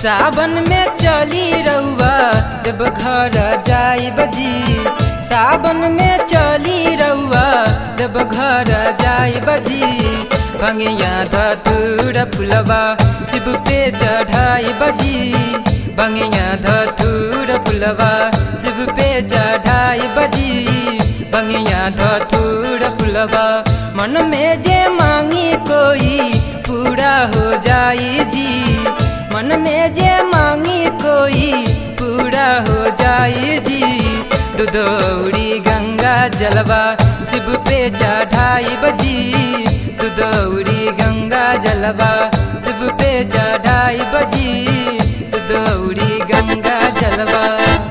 सावन में चली रउआ जब घर जाई बजी सावन में चली रउआ जब घर जाई बजी भंगिया धतूर फुलवा शिव पे चढ़ाई बजी भंगिया धतूर फुलवा शिव पे चढ़ाई बजी भंगिया धतूर फुलवा मन में जे मांगी कोई पूरा हो जाई जी मन में जे मांगी कोई पूरा हो जाई जी दुदौड़ी गंगा जलवा शिव पे चढ़ाई बजी दुदौड़ी गंगा जलवा शिव पे चढ़ाई बजी दुदौड़ी गंगा जलवा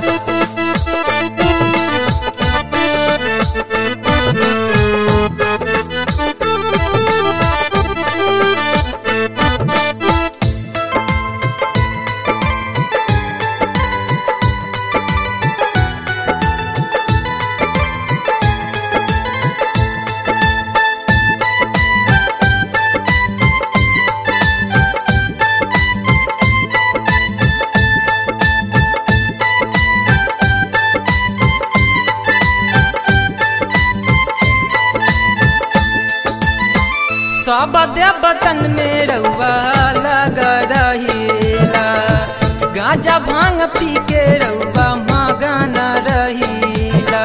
सब देवतन में रउआ लग रहीला गांजा भांग पी के रउआ मगन रहीला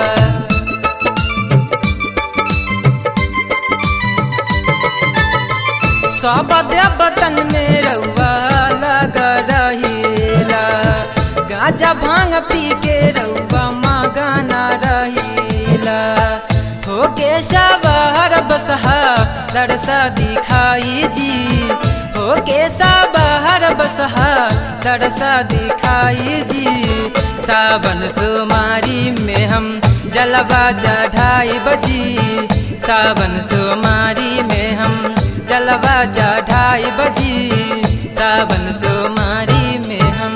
सब देवतन में रउआ लग रहीला गांजा भांग पी के रउआ मगन रहीला होके सवार बसहा दरसा दिखाई जी होके सवार बसहा दरसा दिखाई जी सावन सोमारी में हम जलवा चढ़ाई बजी सावन सोमारी में हम जलवा चढ़ाई बजी सावन सोमारी में हम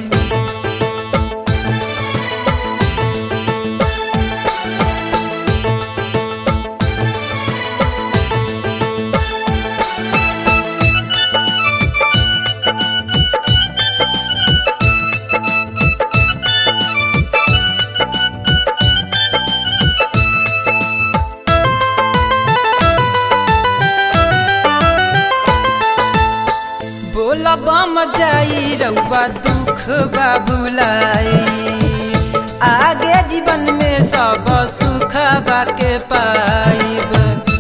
बोला बम जाई रउआ दुख बाबुलाई आगे जीवन में सब सुख बाके पाइब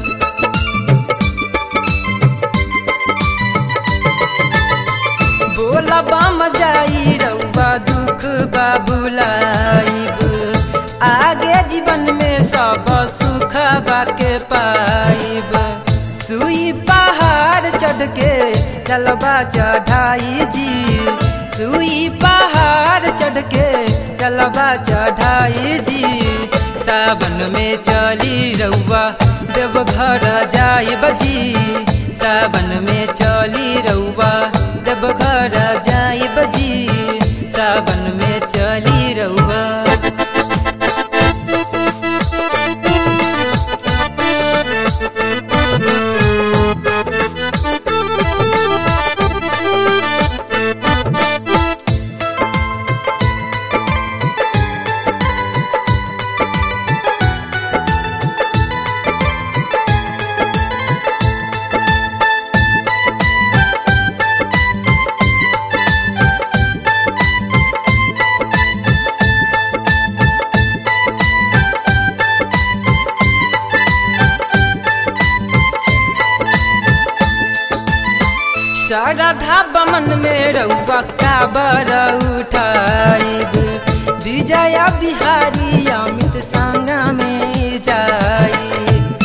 बोला बम जाई रउआ दुख बाबुलाइब आगे जीवन में सब सुख बाके पाइब सुई पहाड़ चढ़ के जलवा चढ़ाई जी सुई पहाड़ चढ़ के जलवा चढ़ाई जी सावन में चली रउआ देवघर जाई बजी सावन में चली रउआ देवघर जाई बजी सावन में चली रउआ श्रद्धा बमन में रउआ काबर उठाइब विजय बिहारी अमित संग में जाई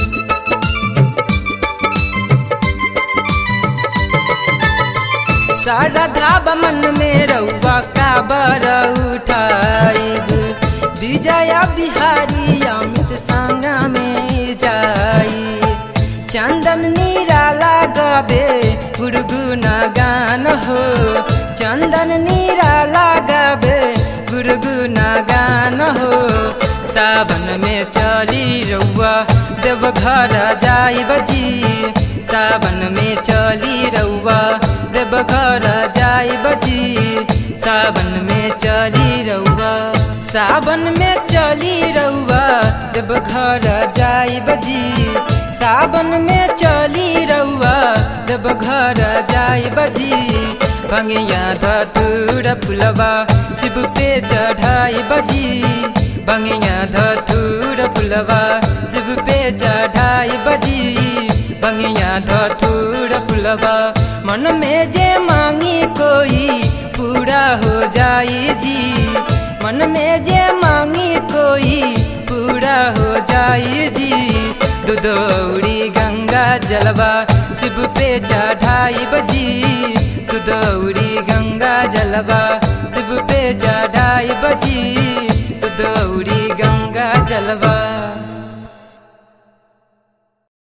श्रद्धा बमन में रउआ काबर उठाइब विजय बिहारी अमित संग में जाई चंदन निराला गबे गुरगुना गान हो चंदन निराला गबे गुरगुना गान हो सावन में चली रउआ देवघर जाई बजी सावन में चली रउआ देवघर जाई बजी सावन में चली रउआ सावन में चली रउआ जब घर जाई बजी सावन में चली रउआ जब घर जाई बजी भंगिया धतूर पुलवा शिव पे चढ़ाई बजी भंगिया धतूर पुलवा शिव पे चढ़ाई बजी भंगिया धतूर पुलवा मन में जे मांगी कोई पूरा हो जाई जी मन में जे मांगी कोई पूरा हो जाई जी दुदौड़ी गंगा जलवा शिव पे चढ़ाई बजी दुदौड़ी गंगा जलवा शिव पे चढ़ाई बजी दुदौड़ी गंगा जलवा